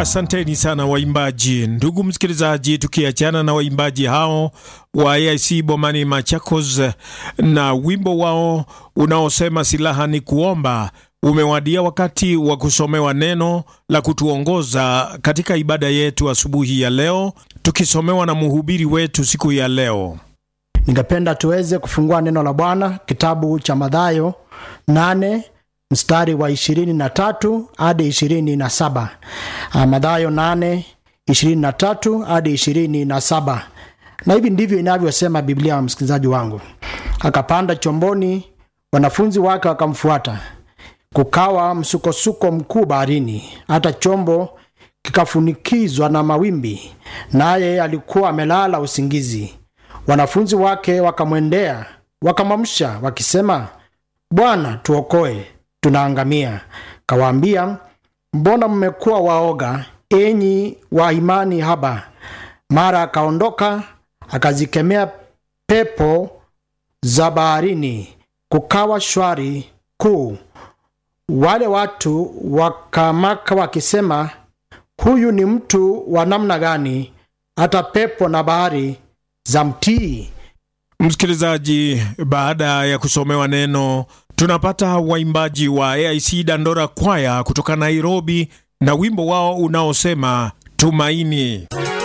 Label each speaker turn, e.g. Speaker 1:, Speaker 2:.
Speaker 1: Asanteni sana waimbaji. Ndugu msikilizaji, tukiachana na waimbaji hao wa AIC Bomani Machakos na wimbo wao unaosema silaha ni kuomba, umewadia wakati wa kusomewa neno la kutuongoza katika ibada yetu asubuhi ya leo, tukisomewa na mhubiri wetu siku ya leo.
Speaker 2: Ningependa tuweze kufungua neno la Bwana kitabu cha Mathayo nane mstari wa ishirini na tatu hadi ishirini na saba. Mathayo nane ishirini na tatu hadi ishirini na saba, na hivi ndivyo inavyosema Biblia wa msikilizaji wangu. Akapanda chomboni, wanafunzi wake wakamfuata. Kukawa msukosuko mkuu baharini, hata chombo kikafunikizwa na mawimbi, naye alikuwa amelala usingizi. Wanafunzi wake wakamwendea, wakamwamsha wakisema, Bwana, tuokoe, tunaangamia. Kawaambia, mbona mmekuwa waoga, enyi wa imani haba? Mara akaondoka akazikemea pepo za baharini, kukawa shwari kuu. Wale watu wakamaka wakisema, huyu ni mtu wa namna gani, hata pepo na bahari za mtii?
Speaker 1: Msikilizaji, baada ya kusomewa neno, tunapata waimbaji wa AIC Dandora Kwaya kutoka Nairobi na wimbo wao unaosema Tumaini.